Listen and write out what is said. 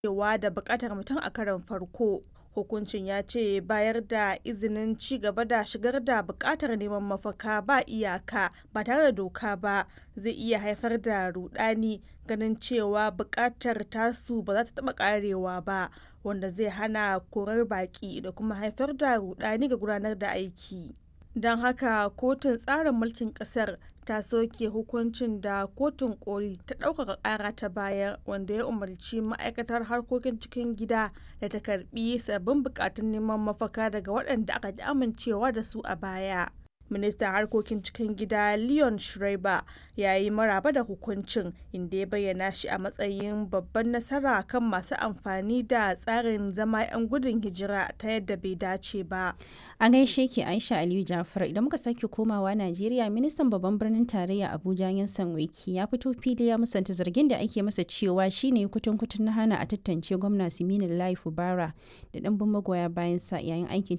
amincewa da buƙatar mutum a karon farko. Hukuncin ya ce bayar da izinin ci gaba da shigar da buƙatar neman mafaka ba iyaka ba tare da doka ba zai iya haifar da rudani ganin cewa buƙatar tasu ba za ta taɓa ƙarewa ba wanda zai hana korar baƙi da kuma haifar da rudani ga gudanar da aiki. Don haka kotun tsarin mulkin ƙasar ta soke hukuncin da kotun koli ta ɗaukaka ƙara ta bayar wanda ya umarci ma'aikatar harkokin cikin gida da ta karbi sabbin bukatun neman mafaka daga waɗanda aka ki amincewa da su a baya. ministan harkokin cikin gida leon schreiber ya yi maraba da hukuncin inda ya bayyana shi a matsayin babban nasara kan masu amfani da tsarin zama 'yan gudun hijira ta yadda bai dace ba a gaishe ki aisha aliyu jafar idan muka sake komawa najeriya ministan babban birnin tarayya abuja yansan wiki ya fito fili ya musanta zargin da ake masa cewa shine kutun kutun na hana a tantance gwamna siminin lai fubara da ɗanbin magoya bayan sa yayin aikin